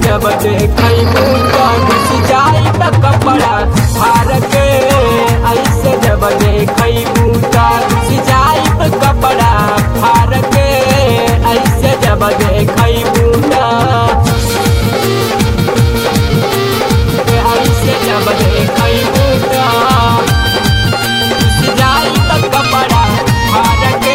जब देखैबू तो घुस जाई त कपड़ा फार के ऐसे जब देखैबू तो घुस जाई त कपड़ा फार के ऐसे जब देखैबू तो ऐसे जब देखैबू तो घुस जाई त कपड़ा फार के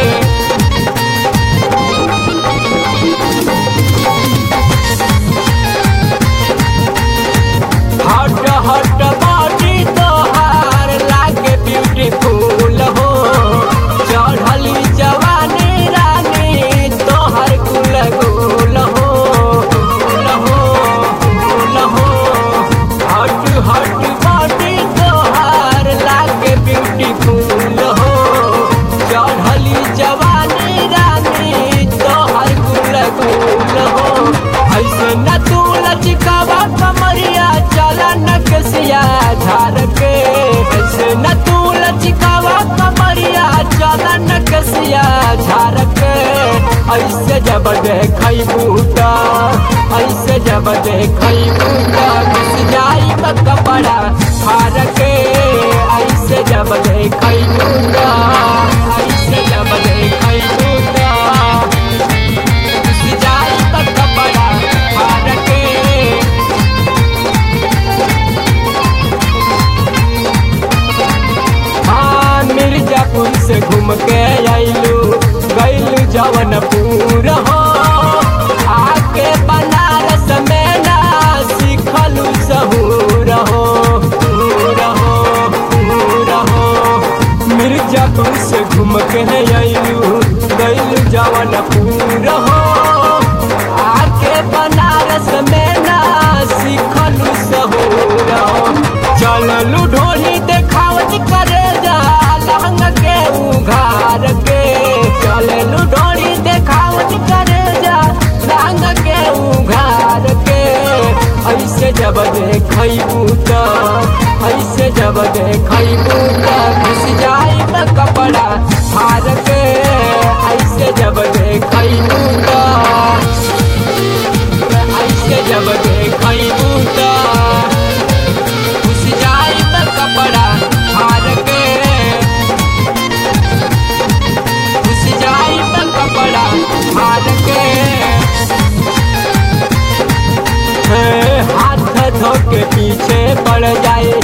हट हट बॉडी तोहार लागे ब्यूटीफुल हो चढ़ली जवानी रानी तोहर कुल गुल हो गुल हो गुल हो हट हट बॉडी तोहार लागे ब्यूटीफुल हो चढ़ली जवानी रानी तोहर कुल गुल हो ऐसे न तू लचकावा कमरिया चला नकसिया झार के ऐसे न तू लचकावा कमरिया चला नकसिया झार के ऐसे जब देखैबू त ऐसे जब देखैबू त घुस जाई त कपड़ा फार के ऐसे जब देखैबू त ऐसे जब देखैबू त घुस जाई त कपड़ा फार के हाँ मिर्जापुर से घूम के आइलू गैलू जवनपुर हो आके बनारस में ना सीखलू सहूर हो हूर हो हूर हो मिर्जापुर से घूम के आइलू गैलू जवनपुर हो आके बनारस में ना सीखलू सहूर हो चललू ढोली देखावत करे जा लहंग के उघार के चललू ढोली देखावत करे जा लहंग के उघार के ऐसे जब देखैबू त ऐसे जब देखैबू त घुस जाई त कपड़ा फार के ऐसे जब देखैबू त ऐसे जब देखैबू त घुस जाई त कपड़ा फार के घुस जाई त कपड़ा फार के हे, हाथ धो के पीछे पड़ जाए